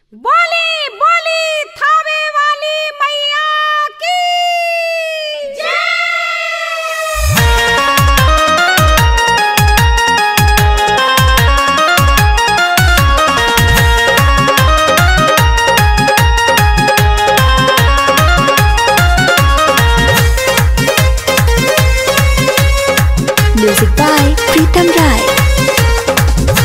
बोली बोली थावे वाली मैया की Music by Pritam Rai.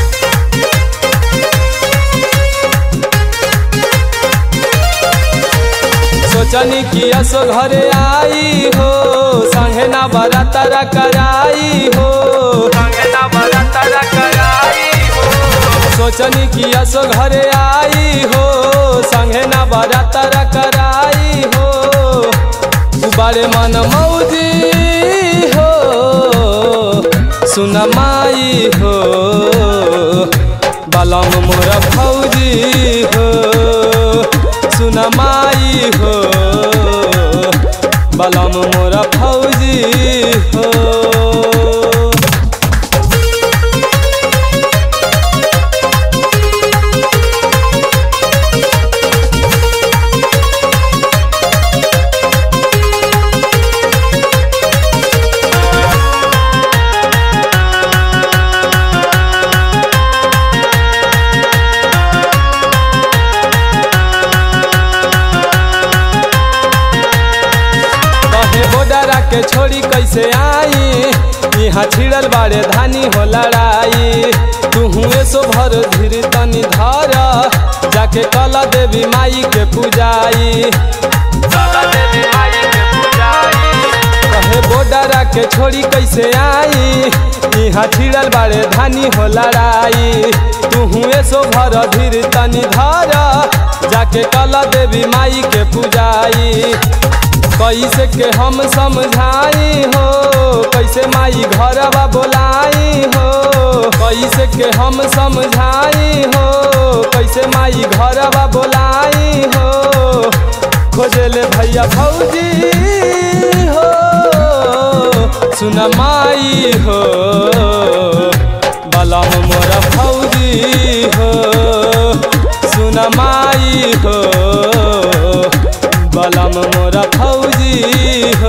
सोचनी कि असो घरे आई हो संगे ना बरातर कराई हो संगे ना बरातर कराई हो सोचनी कि असो घरे आई हो संगे ना बरातर कराई हो उबारे मन मौजी हो सुन माई हो बलम मोर फौजी हो सुन माई हो बलम मोर फौजी हो कहे बोडरा के छोड़ी कैसे आई यहाँ छिड़ल बाड़े धानी हो लड़ाई तू हुए सो भर धीर तनी धर जाके कला देवी माई के पूजाई कला देवी माई के पूजाई कहे बोडरा के छोड़ी कैसे आई यहाँ छिड़ल बाड़े धानी हो लड़ाई तू हुए सो भर धीर तनी धर जाके कला देवी माई के पूजाई कैसे के हम समझाई हो कैसे माई घरवा बोलाई हो कैसे के हम समझाई हो कैसे माई घरवा बोलाई हो खोजले भैया भौजी हो सुन माई हो बलम मोर फौजी हो सुन माई हो बलम मोर फौजी हो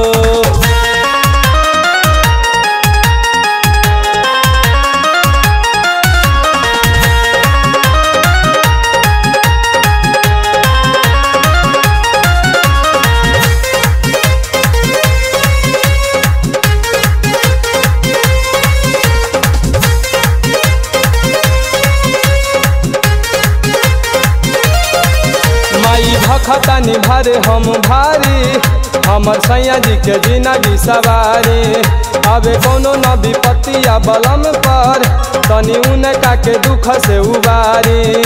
माई भखतानी भरे हम भारी हमर सैया जी के जिंदगी सवारी अबे कोनो न विपत्तिया बलम पर तनी उनका के दुख से उबारी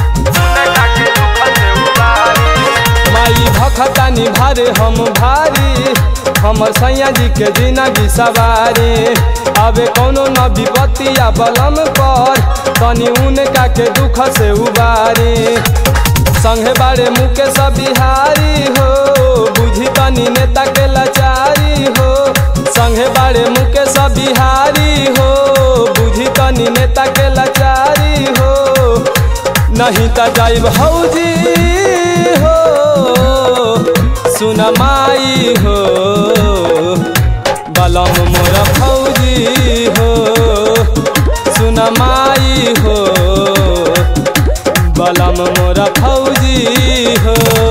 माई भखतानी भरे हम भारी हमर सैया जी के जिंदगी सवारी अबे कोनो न विपत्तिया बलम पर तनी उनका के दुख से उबारी संगे बारे मुकेश बिहारी हो बुझी तनी नेता के लाचारी हो संगे बारे मुकेश बिहारी हो बुझी तनी नेता के लाचारी हो नहीं त जाइब हौजी हो सुन माई हो बलम मोर फौजी हो सुन माई हो बलम मोर फौजी हो